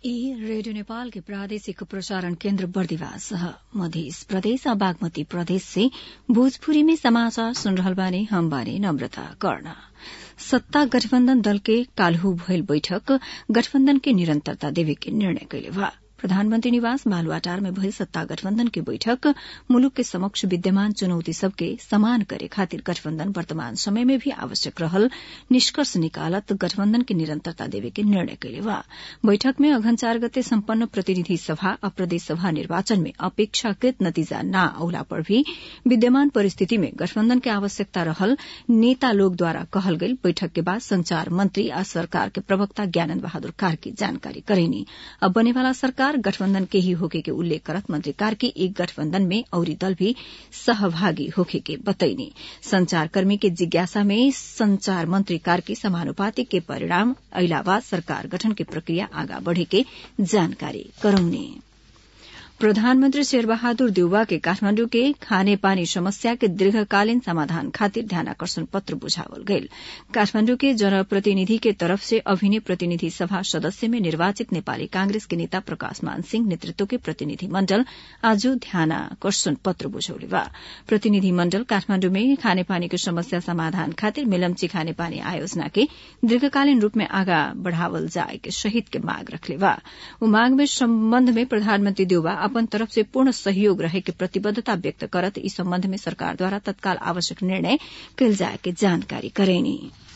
ई रेडियो नेपाल के प्रादेशिक प्रसारण केन्द्र बर्दिवास मध्य प्रदेश आ बागमती प्रदेश से भोजपुरी में समाचार सुन रहल बानी हम बानी नम्रता कर्ण सत्ता गठबन्धन दल के काल्हू भइल बैठक गठबन्धन के निरन्तरता देवे के निर्णय कैले बा प्रधानमन्त्री निवास बालुवाटार में भइल सत्ता गठबन्धन के बैठक मुलुक के समक्ष विद्यमान चुनौती सबके समान करे खातिर गठबन्धन वर्तमान समय में भी आवश्यक रहल निष्कर्ष निकालत गठबन्धन के निरन्तरता देवे के निर्णय कैले बा बैठक में अघन चार गते सम्पन्न प्रतिनिधि सभा आ प्रदेश सभा निर्वाचन में अपेक्षाकृत नतिजा न औला पर भी विद्यमान परिस्थिति में गठबन्धन के आवश्यकता रहल नेता लोगद्वारा कहल गई बैठक के बाद संचार मंत्री आ सरकार के प्रवक्ता ज्ञानन्द बहादुर कार्की जानकारी करेनी अब बनेवाला सरकार गठबन्धन के ही होके के उल्लेख करत मंत्री कार्की एक गठबन्धन में औरी दल भी सहभागी होके के बतैनी संचारकर्मी के जिज्ञासा में संचार मंत्री कार्की समानुपातिक के परिणाम अइला बाद सरकार गठन के प्रक्रिया आगा बढ़े के जानकारी करौने प्रधानमन्त्री शेरबहादुर देउवा के काठमाण्डु के खाने पानी समस्या के दीर्घकालीन समाधान खातिर ध्यानाकर्षण पत्र बुझावल गईल काठमाण्डु के जनप्रतिनिधि के तरफ से अभिनय प्रतिनिधि सभा सदस्य में निर्वाचित नेपाली कांग्रेस के नेता प्रकाश मान सिंह नेतृत्व के प्रतिनिधि मण्डल आज ध्यानाकर्षण पत्र बुझौले बा प्रतिनिधि मण्डल काठमाण्डु में खानेपानी के समस्या समाधान खातिर मिलम्ची खानेपानी आयोजना के दीर्घकालीन रूप में आगा बढ़ावल जाए के सहित के माग रखले बा उ माग में सम्बन्ध में प्रधानमन्त्री देउवा अपन तरफ से पूर्ण सहयोग रहे के प्रतिबद्धता व्यक्त करत इस सम्बन्ध में सरकारद्वारा तत्काल आवश्यक निर्णय कैल जाए के जानकारी करेनी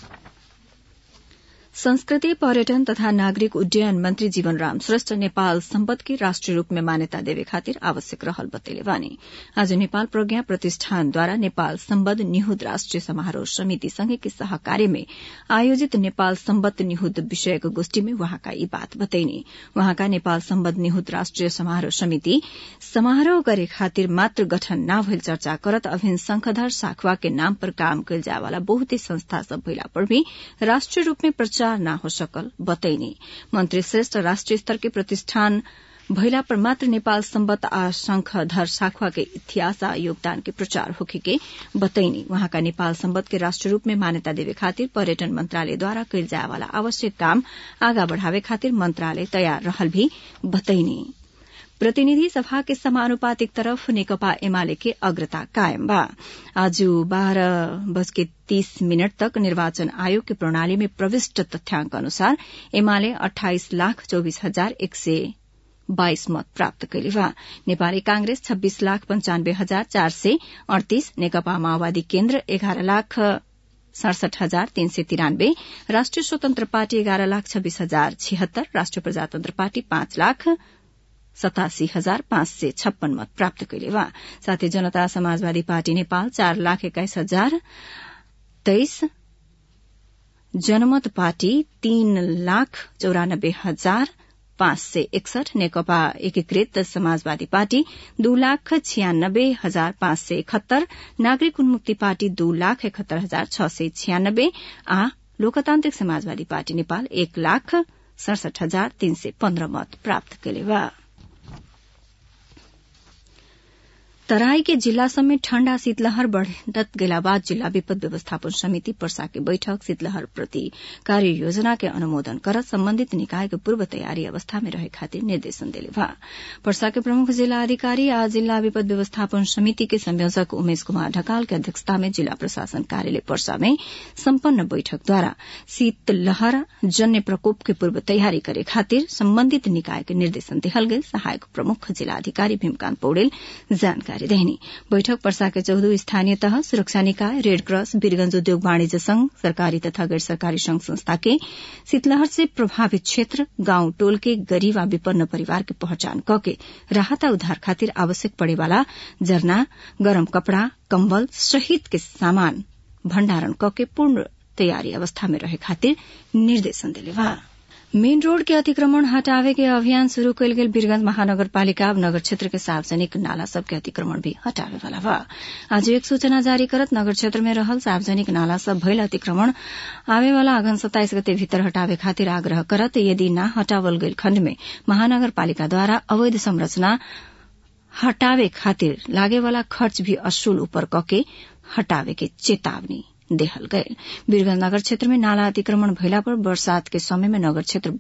संस्कृति पर्यटन तथा नागरिक उड्डयन मंत्री जीवनराम श्रेष्ठ नेपाल सम्पद के राष्ट्रिय रूप में मान्यता देवे खातिर आवश्यक रहल बतैले बानी आज नेपाल प्रज्ञा प्रतिष्ठानद्वारा नेपाल सम्बद निहुद राष्ट्रिय समारोह समिति संघ के सहकार्य में आयोजित नेपाल सम्बद निहुद विषयक गोष्ठी में वहाँका यी बात बतैनी वहाँका नेपाल सम्बद निहुद राष्ट्रिय समारोह समिति समारोह करे खातिर मात्र गठन न भइल चर्चा करत अभिन शंखधर साखवा के नाम पर काम कैल जाए वाला बहुते संस्था सब भइला पर भी राष्ट्रिय रूप में प्रचार न हो सकल बतैनी मंत्री श्रेष्ठ राष्ट्रिय स्तर के प्रतिष्ठान भइला पर मात्र नेपाल सम्बत आ शंखधर साखवा के इतिहास आ योगदान के प्रचार होखे के बतैनी वहाँका नेपाल सम्बत के राष्ट्र रूप में मान्यता देवे खातिर पर्यटन मंत्रालयद्वारा कैल जाए वाला आवश्यक काम आगा बढ़ावे खातिर मंत्रालय तयार रहल भी बतैनी प्रतिनिधि सभा के समानुपातिक तरफ नेकपा एमाले के अग्रता कायम बा आज बाह्र बज के तीस मिनट तक निर्वाचन आयोग के प्रणाली में प्रविष्ट तथ्याङ्क अनुसार एमाले अठाइस लाख चौबिस हजार एक सय बाइस मत प्राप्त कैले बा नेपाली कांग्रेस छब्बीस लाख पञ्चानब्बे हजार चार सय अड़तीस नेकपा माओवादी केन्द्र एघार लाख सड़सठ हजार तीन सय तिरानब्बे राष्ट्रिय स्वतन्त्र पार्टी एघार लाख छब्बीस हजार छिहत्तर राष्ट्रिय प्रजातन्त्र पार्टी पाँच लाख सतासी हजार पाँच सय छप्पन मत प्राप्त कैले बा साथै जनता समाजवादी पार्टी नेपाल चार लाख एक्काइस हजार तेइस जनमत पार्टी तीन लाख चौरानब्बे हजार पाँच सय एकसठ नेकपा एकीकृत समाजवादी पार्टी दू लाख छियानब्बे हजार पाँच सय इकहत्तर नागरिक उन्मुक्ति पार्टी दू लाख इकहत्तर हजार छ सय छियानब्बे आ लोकतान्त्रिक समाजवादी पार्टी नेपाल एक लाख सड़सठ हजार तीन सय पन्ध्र मत प्राप्त कैले बा तराई के जिल्ला समेत ठण्डा शीतलहर बढ़त गेला बाद जिल्ला विपद व्यवस्थापन समिति पर्सा के बैठक शीतलहर प्रति कार्य योजना के अनुमोदन करत सम्बन्धित निकाय के पूर्व तयारी अवस्था में रहे खातिर निर्देशन देले बा पर्सा के प्रमुख जिल्ला अधिकारी आ जिल्ला विपद व्यवस्थापन समिति के संयोजक उमेश कुमार ढकाल के अध्यक्षता में जिल्ला प्रशासन कार्यालय पर्सा में सम्पन्न बैठकद्वारा शीतलहर जन्य प्रकोप के पूर्व तयारी करे खातिर सम्बन्धित निकाय के निर्देशन देहल गेल सहायक प्रमुख जिल्लाधिकारी भीमकान्त पौडेल जानकारी जानकारी देहनी बैठक पर्सा के चौधो स्थानीय तह सुरक्षा निकाय रेडक्रॉस वीरगंज उद्योग वाणिज्य संघ सरकारी तथा गैर सरकारी संघ संस्था के शीतलहर से प्रभावित क्षेत्र गांव टोल के गरीब आ विपन्न परिवार के पहचान क के राहत उद्धार खातिर आवश्यक पड़े वाला जरना गरम कपड़ा कम्बल सहित के सामान भण्डारण क के पूर्ण तयारी अवस्था में रहे खातिर निर्देशन दिले बा मेन रोड के अतिक्रमण हटावे के अभियान शुरू कयल गेल वीरगंज महानगरपालिका अब नगर क्षेत्र के सार्वजनिक नाला सब के अतिक्रमण भी हटावे वाला बा आज एक सूचना जारी करत नगर क्षेत्र में रहल सार्वजनिक नाला सब भइल अतिक्रमण आवे वाला अगन सत्ताइस गते भीतर हटावे खातिर आग्रह करत यदि न हटावल गयल खण्ड में महानगरपालिका द्वारा अवैध संरचना हटावे खातिर लागे वाला खर्च भी असूल ऊपर कके हटावे के चेतावनी देहल गये वीरगंज नगर क्षेत्र में नाला अतिक्रमण भइला पर बरसात के समय में नगर क्षेत्र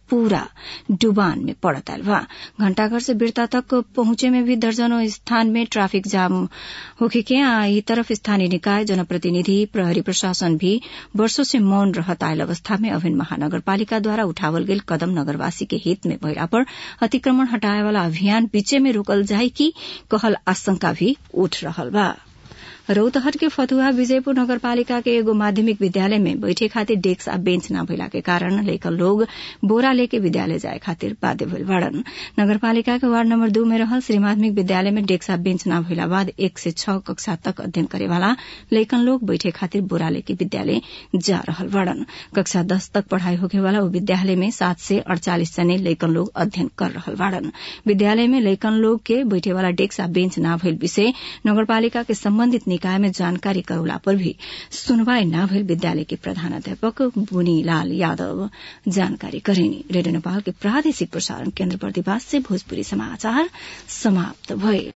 पूरा डुबान में पड़त आयल बा घंटाघर से बिरता तक पहुंचे में भी दर्जनों स्थान में ट्राफिक जाम होखे के आ ई तरफ स्थानीय निकाय जनप्रतिनिधि प्रहरी प्रशासन भी वर्षो से मौन रहत आयल अवस्था में अभिन महानगरपालिका द्वारा उठावल गेल कदम नगरवासी के हित में भइला पर अतिक्रमण हटाए वाला अभियान बीचे में रोकल जाय की कहल आशंका भी उठ रहल बा रौतहट के फतुहा विजयपुर नगरपालिका के एगो माध्यमिक विद्यालय में बैठे खातिर डेस्क आ बेंच न भइला के कारण लइकन लोग बोरा लेके विद्यालय जाए खातिर बाध्य भइल बाड़न नगरपालिका के वार्ड नंबर दू में रहल श्री माध्यमिक विद्यालय में डेस्क आ बेंच न भइला बाद एक से छह कक्षा तक अध्ययन करे वाला लइकन लोग बैठे खातिर बोरा लेके विद्यालय जा रहल बाड़न कक्षा दस तक पढ़ाई होखे वाला वो विद्यालय में सात से अड़चालीस जने लइकन लोग अध्ययन कर रहल बाड़न विद्यालय में लइकन लोग के बैठे वाला डेस्क आ बेंच न भइल विषय नगरपालिका के संबंधित निकाय में जानकारी करौला पर भी सुनवाई न भइल विद्यालय के प्रधानाध्यापक बुनीलाल यादव जानकारी करेनी रेडियो नेपाल के प्रादेशिक प्रसारण केन्द्र बर्दिवास से भोजपुरी समाचार समाप्त भए